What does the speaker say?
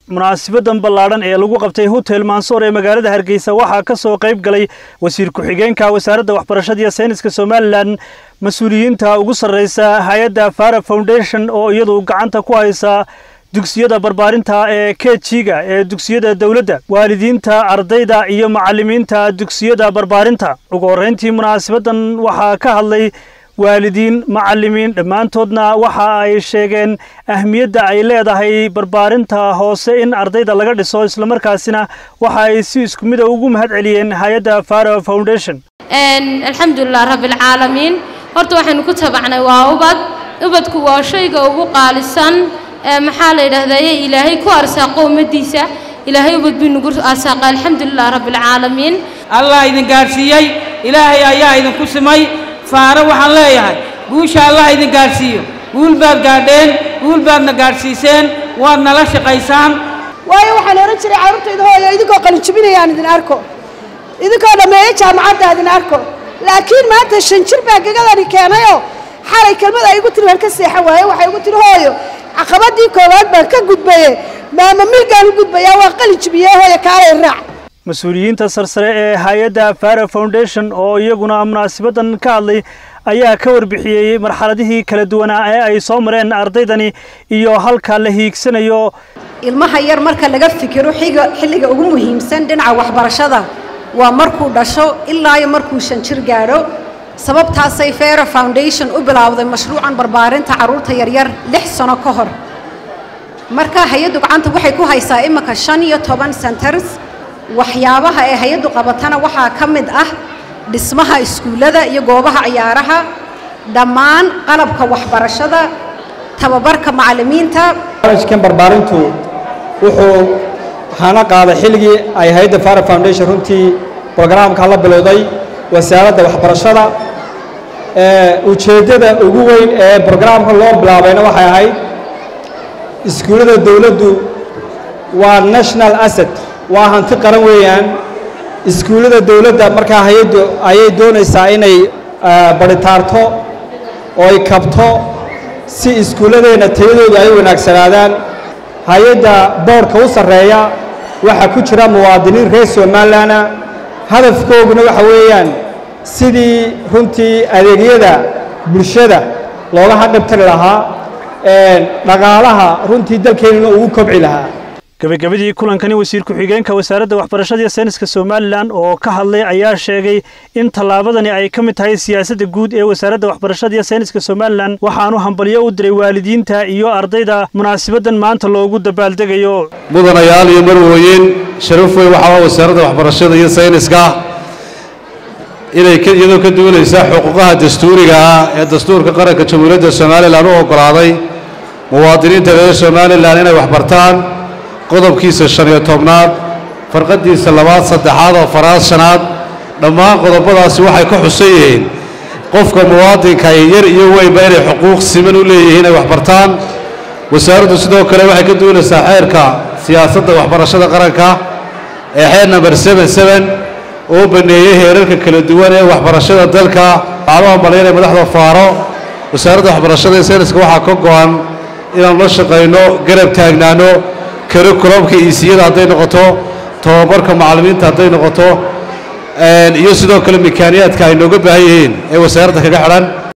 munaasibadan ballaadhan ee lagu qabtay hotel mansoor ee magaalada hargeysa waxaa ka soo qayb galay wasiir ku-xigeenka wasaaradda waxbarashada iyo sayniska somalilan mas-uuliyiinta ugu sarreysa hay-adda fara foundation oo iyadu gacanta ku haysa dugsiyada barbaarinta ee kejiga ee dugsiyada dowladda waalidiinta ardayda iyo macallimiinta dugsiyada barbaarinta ugu horreyntii munaasabadan waxaa ka hadlay waalidiin macallimiin dhammaantoodna waxa ay sheegeen ahmiyadda ay leedahay barbaarinta hoose in ardayda laga dhiso islamarkaasina waxa ay si isku mida ugu mahad celiyeen hay-adda faro foundation alxamdulilah rabbilcaalamiin horta waxaynu ku tabacnay waa ubad ubadku waa shayga ugu qaalisan maxaa la yidhaahdaye ilaahay ku arsaaqo ummadiisa ilaahay ubad buu nagu arsaaqa alxamdulilah rabbilcaalamiin allah idin gaadhsiiyey ilaahay ayaa idinku simay faaro waxaan leeyahay guusha allah idin gaadhsiiyo guul baad gaadheen guul baadna gaadhsiiseen waad nala shaqaysaan waayo waxaan odhan jiray carruurtayda hooyo idinkoo qalinjibinayaan idin arko idinkoo dhammeeyo jaamacadda idin arko laakiin maanta shan jir baa gegadani keenayoo xalay kelmad ay igu tiri waan ka seexan waaye waxay igu tiri hooyo caqabadii koowaad baan ka gudbaye maama milgaan u gudbayaa waa qalinjibiye hooyo kaalay raac mas-uuliyiinta sarsare ee hay-adda fara foundation oo iyaguna munaasibadan ka hadlay ayaa ka warbixiyey marxaladihii kala duwanaa ee ay soo mareen ardaydani iyo halka la hiigsanayo ilmaha yar marka laga fikiro xiga xilliga ugu muhiimsan dhinaca waxbarashada waa markuu dhasho ilaa iyo markuu shan jir gaadho sababtaasay fera foundation u bilaawday mashruucan barbaarinta carruurta yaryar lix sano ka hor marka hay-addu gacanta waxay ku haysaa imika shan iyo toban centers waxyaabaha ee hay-addu qabatana waxaa ka mid ah dhismaha iskuullada iyo goobaha ciyaaraha dhammaan qalabka waxbarashada tababarka macallimiinta barnaamijkan barbaarintu wuxuu hana qaaday xilligii ay hay-adda fara foundation runtii brograamka la bilowday wasaaradda waxbarashada ujeeddada ugu weyn ee brograamka loo bilaabayna waxay ahayd iskuullada dowladdu waa national asset waa hanti qaran weeyaan iskuullada dowladda markaa hay-addu ayay doonaysaa inay baritaarto oo ay kabto si iskuulladeenna tayadoodu ay u wanaagsanaadaan hay-adda boodhka u sarreeya waxaa ku jira muwaadiniin reer somalilanna hadafkooguna waxa weeyaan sidii runtii adeegyada bulshada looga hadhabtari lahaa dhaqaalaha runtii dalkeennuna ugu kobci lahaa gabagabadii kulankani wasiir ku-xigeenka wasaaradda waxbarashada iyo sayniska somalilan oo ka hadlay ayaa sheegay in tallaabadani ay ka mid tahay siyaasadda guud ee wasaaradda waxbarashada iyo sayniska somalilan waxaanu hambalyo u diray waalidiinta iyo ardayda munaasibadan maanta loogu dabaaldegayo mudanayaal iyo marwooyin sharaf weyn waxaa wasaaradda waxbarashada iyo sayniska inay iyadoo ka duwanaysa xuquuqaha dastuuriga ah ee dastuurka qaranka jamhuuriyadda somalilan u oggolaaday muwaadiniinta reer somalilan inay waxbartaan qodobkiisa shan iyo tobnaad farqadiisa labaad saddexaad oo faraad shanaad dhammaan qodobadaasi waxay ka xusan yihiin qofka muwaadinka yar iyo weynba inay xuquuq siman u leeyihiin ay waxbartaan wasaaraddu sidoo kale waxay ka duwanaysaa xeerka siyaasadda waxbarashada qaranka ee xeer namber seben seben oo baneeyey heerarka kala duwan ee waxbarashada dalka waxaan u hambalyaynay madaxda faaro wasaaradda waxbarashada ee sayniska waxaa ka go-an inaanu la shaqayno garab taagnaano curriculumka iisiyada hadday noqoto tobabarka macallimiinta hadday noqoto iyo sidoo kale mikaaniyaadka ay nooga baahan yihiin ee wasaaradda kaga xidhan